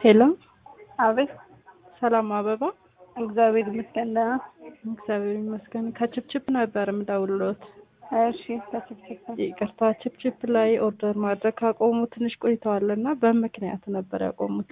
ሄሎ አቤት። ሰላም አበባ። እግዚአብሔር ይመስገን ደህና። እግዚአብሔር ይመስገን። ከችፕችፕ ነበር የምደውልሎት። እሺ በችፕችፕ ይቅርታ ችፕችፕ ላይ ኦርደር ማድረግ ካቆሙ ትንሽ ቆይተዋል እና በምክንያት ነበር ያቆሙት።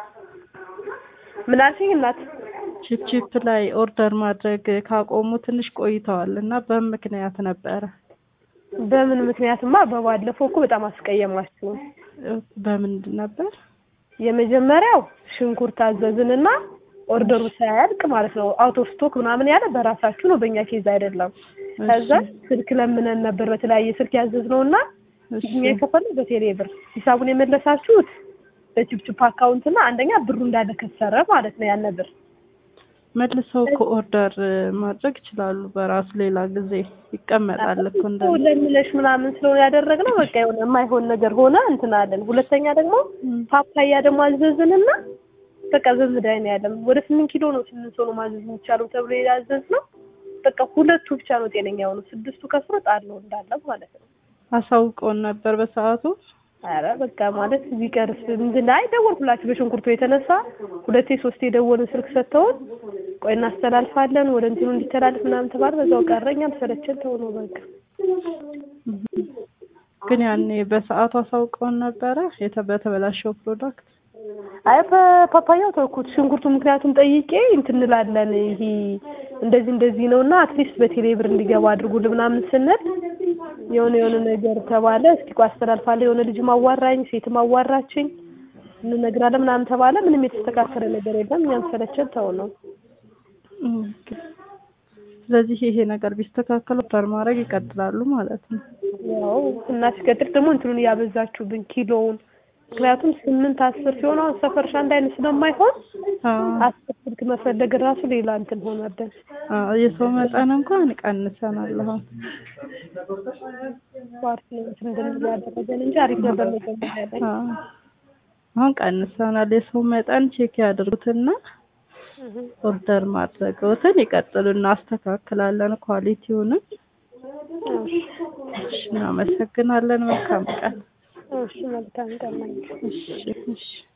ምን አልሽኝ እናት? ችፕችፕ ላይ ኦርደር ማድረግ ካቆሙ ትንሽ ቆይተዋል እና በምክንያት ነበረ። በምን ምክንያትማ በባለፈው እኮ በጣም አስቀየማችሁ። በምንድን ነበር? የመጀመሪያው ሽንኩርት አዘዝንና ኦርደሩ ሳያልቅ ማለት ነው አውት ኦፍ ስቶክ ምናምን ያለ በራሳችሁ ነው፣ በእኛ ኬዝ አይደለም። ከዛ ስልክ ለምነን ነበር በተለያየ ስልክ ያዘዝነው እና እኛ የከፈልነው በቴሌ ብር ሂሳቡን የመለሳችሁት በችፕችፕ አካውንት እና አንደኛ ብሩ እንዳለ ከሰረ ማለት ነው ያን ብር መልሰው ከኦርደር ማድረግ ይችላሉ። በራሱ ሌላ ጊዜ ይቀመጣል እኮ እንደ ለምለሽ ምናምን ስለሆነ ያደረግነው በቃ የሆነ የማይሆን ነገር ሆነ እንትን አለን። ሁለተኛ ደግሞ ፓፓያ ደግሞ አዘዝንና በቃ በምዳይን ያለም ወደ ስምንት ኪሎ ነው ስምንት ሰው ነው ማዘዝ የሚቻለው ተብሎ ያዘዝነው በቃ ሁለቱ ብቻ ነው ጤነኛ የሆነው ስድስቱ ከስሮ ጣለው እንዳለ ማለት ነው። አሳውቀውን ነበር በሰዓቱ። አረ በቃ ማለት ቢቀርስ ምንድን አይ ደወልኩላችሁ በሽንኩርቱ የተነሳ ሁለቴ ሶስቴ የደወልን ስልክ ሰጥተውን ቆይ እናስተላልፋለን ወደ እንትኑ እንዲተላልፍ ምናምን ተባለ። በዛው ቀረ። እኛም ሰለቸን ተው ነው በቃ። ግን ያኔ በሰዓቱ አሳውቀውን ነበረ የተ በተበላሸው ፕሮዳክት። አይ በፓፓያው ተውኩት። ሽንኩርቱ ምክንያቱም ጠይቄ እንትን እንላለን ይሄ እንደዚህ እንደዚህ ነው እና አትሊስት በቴሌ ብር እንዲገባ አድርጉልን ምናምን ስንል የሆነ የሆነ ነገር ተባለ። እስኪ ቆይ አስተላልፋለሁ። የሆነ ልጅ ማዋራኝ፣ ሴትም አዋራችኝ፣ እንነግራለን ምናምን ተባለ። ምንም የተስተካከለ ነገር የለም። እኛም ሰለቸን ተው ነው። ስለዚህ ይሄ ነገር ቢስተካከል ኦርደር ማድረግ ይቀጥላሉ ማለት ነው። ያው እና ሲቀጥል ደግሞ እንትኑን እያበዛችሁብን ኪሎውን ምክንያቱም ስምንት አስር ሲሆን አሁን ሰፈርሽ አንድ አይነት ስለማይሆን አስር ስልክ መፈለግ ራሱ ሌላ እንትን ሆነብን። የሰው መጠን እንኳን ቀንሰናል። አሁን ፓርቲ ነው እንትን እንድንል ያደረገን እንጂ አሪፍ ነበር መጀመሪያ ላይ። አሁን ቀንሰናል። የሰው መጠን ቼክ ያድርጉትና ኦርደር ማድረግዎትን ይቀጥሉ። እናስተካክላለን ኳሊቲውንም። እናመሰግናለን። መልካም ቀን። እሺ መልካም ቀን። እሺ እሺ